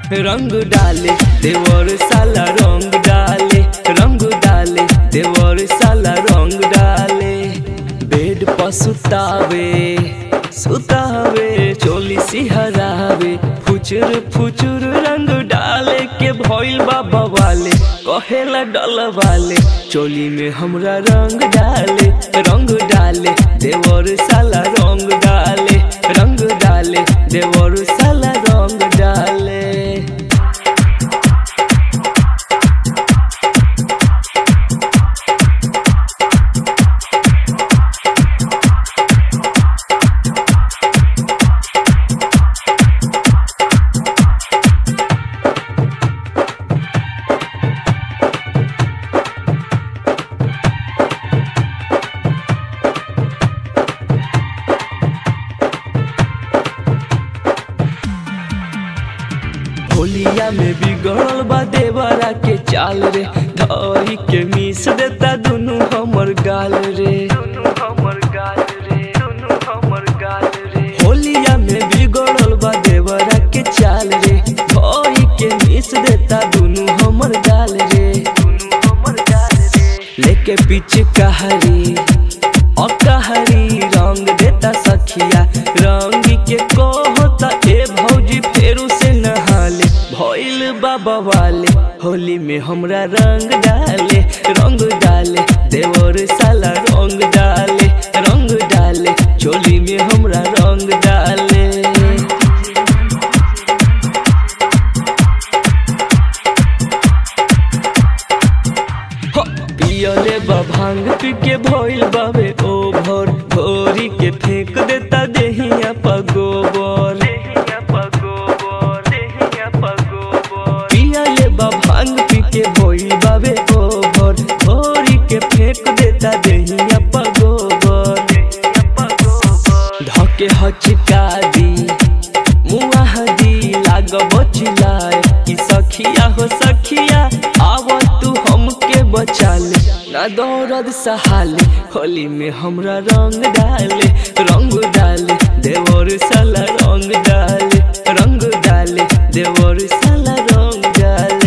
रंग डाले देवर साला रंग डाले रंग डाले देवर साला रंग डाले बेड पर सुतावे सुतावे चोली सिहरावे फुचुर फुचुर रंग डाले के भइल बाबा वाले कहेला डल वाले चोली में हमरा रंग डाले रंग डाले देवर साला रंग डाले रंग डाले देवर साला रंग डाले होलिया में बिगड़ल बा देवरा के चाल रे धरी के मिस देता दुनु हमर गाल रे हमर गाल रे हमर गाल रे होलिया में बिगड़ल बा देवरा के चाल रे धरी के मिस देता दुनु हमर गाल रे हमर गाल रे लेके पीछे कहरी अकहरी रंग देता सखिया रंग के कहता ए भौजी फेरू से नहाले भइल बाबा वाले होली में हमरा रंग डाले रंग डाले देवर साला रंग डाले रंग डाले चोली में हमरा रंग डाले हो, पियले बा भांग पी के भइल बाबे ओभर भोरी के फेंक देता देहिया पगोबर पियले बा भांग पी के भइल बाबे ओभर भोरी के फेंक देता देहिया पगोबर धके हचका दी मुआ दी लाग बचिलाए कि सखिया हो सखिया आव तू हमके बचा ले ना दौरद सहाले होली में हमरा रंग डाले रंग डाले देवर साला रंग डाले रंग डाले देवर साला रंग डाले